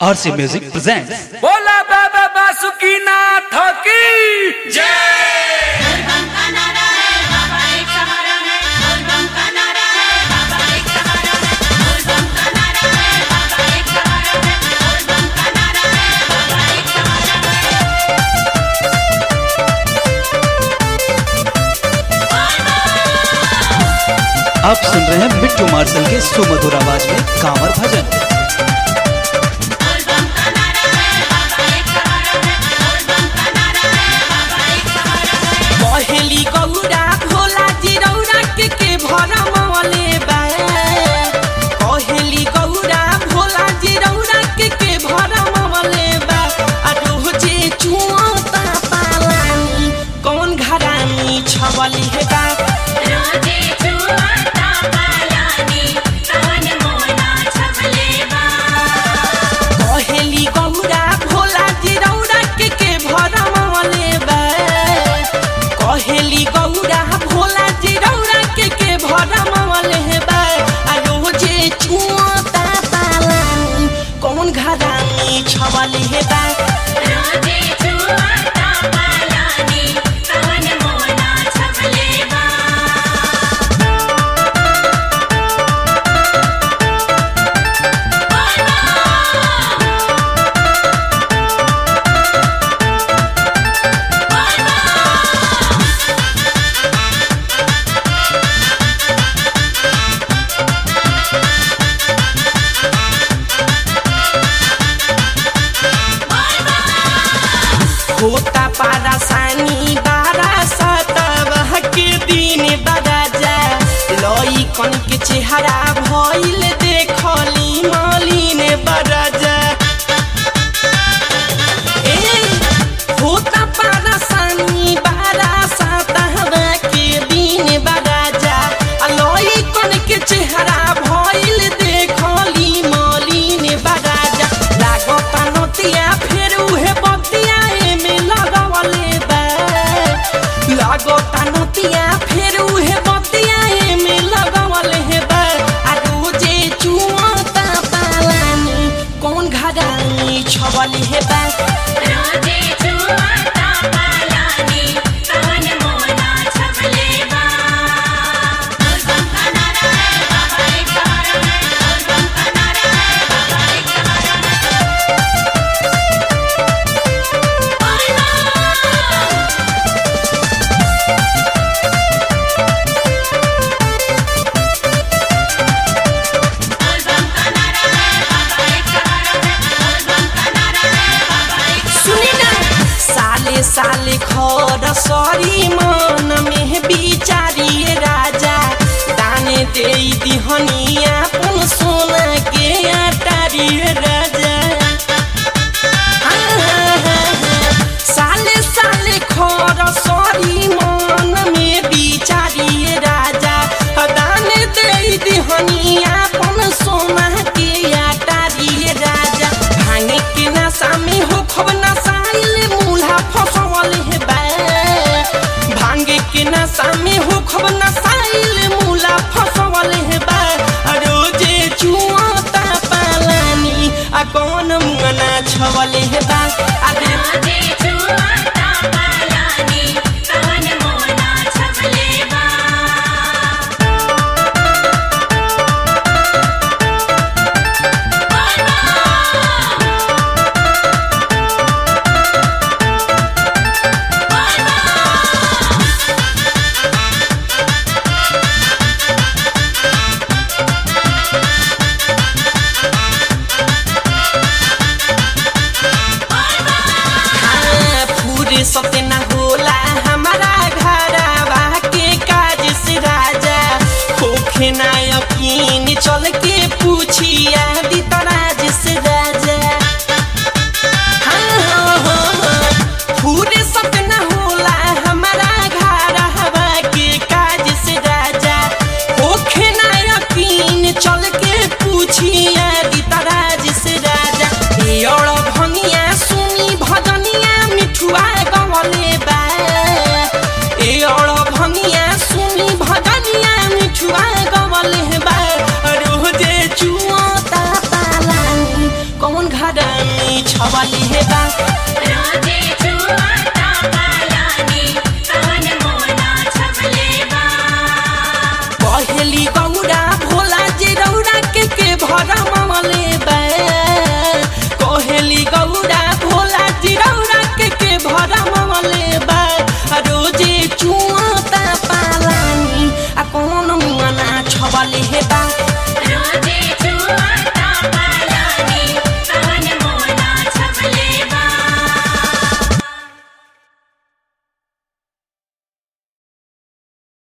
RC Music presents बोला बाबा बासुकीनाथ की बोलबम का नारा है बाबा एक सहारा है बोलबम का नारा है बाबा एक सहारा है बोलबम का नारा है बाबा एक सहारा है बोलबम का नारा है बाबा एक सहारा आप सुन रहे हैं बिट्टू मार्शल के सुमधुर आवाज में कांवर भजन बोलबम का नारा है बाबा एक सहारा है बोलबम का नारा है बाबा एक सहारा है पहली गौरा भोला जी रौरा के के भरमले बा पहली गौरा भोला जी रौरा के के भरमले बा आ रोजे चुआता पालानी कौन घरानी छवली है बा रोजे छुआता पालानी कवन मोना छपले बा पहली गौरा भोला जी रौरा के के भरमले बा कहेली गौरा भोला जी रौरा के के भरमले बा आ रोजे चुआता पालानी कौन घरानी छवली है बा रोजे छुआता पालानी कवन मोना छपले बा होता पारासानी बारा सतवह के दिन बराजा लई कन के चेहरा भइल देखली मलिन बराजा ए होता पारासानी बारा सतवह के दिन बराजा लई कन के चेहरा भइल देखली मलिन बराजा लागता नतिया फेर उहे बतिया एमे लगावले बा लागता नतिया फेर उहे बतिया एमे लगावले बा आ रोजे चुआता पालानी कौन घरानी छवली है बा रोजे छुआता पालानी कवन मोना छपले बा बोलबम का नारा है बाबा एक सहारा है बोलबम का नारा है बाबा एक सहारा है बोलबम का नारा है बाबा एक सहारा है बोलबम का नारा है बाबा एक सुनी ना साले साले खर सरी मन में बिचारिए राजा दाने दे दिहनिया पुन सोना के अटारिए राजा साले साले खर सरी मन में बिचारिए राजा दाने दे दिहनिया पुन सोना के अटारिए राजा भांगे के नशा में हो खब नसाइल मूल्हा फसवल है बा भांगे के नशा में हो खब नसाइल मूला फसवल है बा आ रोजे चुआता पालानी आ कौन मुंगना छवल है बा आ रे रोजे छुआता पालानी कवन मोना छपले बा हाँ, पूरे सत्य न होला हमारा घरवा के काज से राजा होखे ना यकीन चल के पूछिया दी तराज से राजा हाँ, हाँ, हाँ, हाँ, पूरे सत्य न होला हमारा घरवा के काज से राजा होखे ना यकीन चल के पूछिया दी तराज से राजा ए और भंगिया सुनी भजनिया मिठुआ गवले बा ए और भंगिया सुनी भजनिया मिठुआ गवले बा रोजे गरमी छवले बा रोजे छुआता